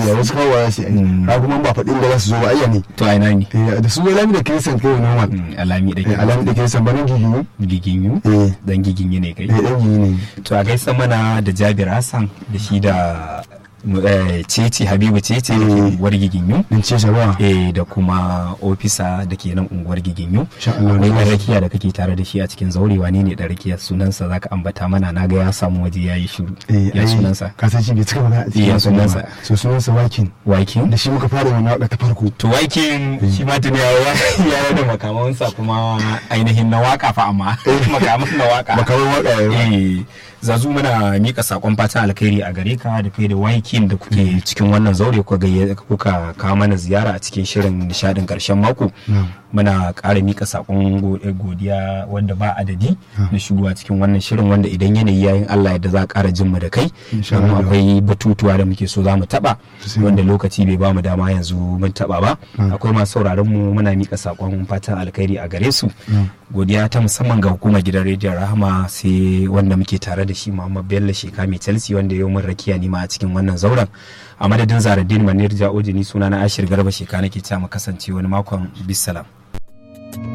gaskiya wasu kawo za su yi ka kuma ba faɗin da za su zo ba ayya ne to a ina ne Eh, da su lami da kirisan kai normal Mm, alami da Eh, alami da kirisan ba nan gigiyu giginyu eh dan giginyu ne kai eh dan gigiyu ne to a gaisa mana da jabir hassan da shi da eh, cece habibu cece da ke unguwar giginyu din ce shabawa eh da kuma ofisa da ke nan unguwar giginyu Insha Allah. akwai ɗan rakiya da kake tare da shi a cikin zaurewa ne ne ɗan rakiya sunansa zaka ambata mana na ga ya samu waje ya yi shiru eh ya ai, sunansa ka san shi bai cika magana a Eh, cikin ya sunan sunansa. ba. so sunansa wakin wakin da shi muka fara wannan waka ta farko to wakin shi ma tuni ya ya da makamansa kuma ainihin na waka fa amma makaman na waka makaman waka ya eh zazu muna mika sakon fatan alkhairi a gare ka da kai da wakin da kuke cikin wannan zaure kuka gayya- kuka kawo mana ziyara a cikin shirin nishadin karshen mako muna ƙara mika sakon go- godiya wanda ba adadi na shigowa cikin wannan shirin wanda idan yanayi yayin Allah yadda za a ƙara jin mu da kai Insha domin Allah. akwai batutuwa da muke so za mu taɓa Sosai. wanda lokaci bai ba mu dama yanzu mun taɓa ba akwai masu sauraron mu muna mika sakon fatan alkhairi a gare su godiya ta musamman ga hukumar gidan rediyon rahama sai wanda muke tare da shi muhammad bello sheka mai chelsea wanda yau mun rakiya ni ma a cikin wannan zauren a madadin zaradin manir ja'oji ni suna na ashir garba sheka nake cewa mu kasance wani makon bisalam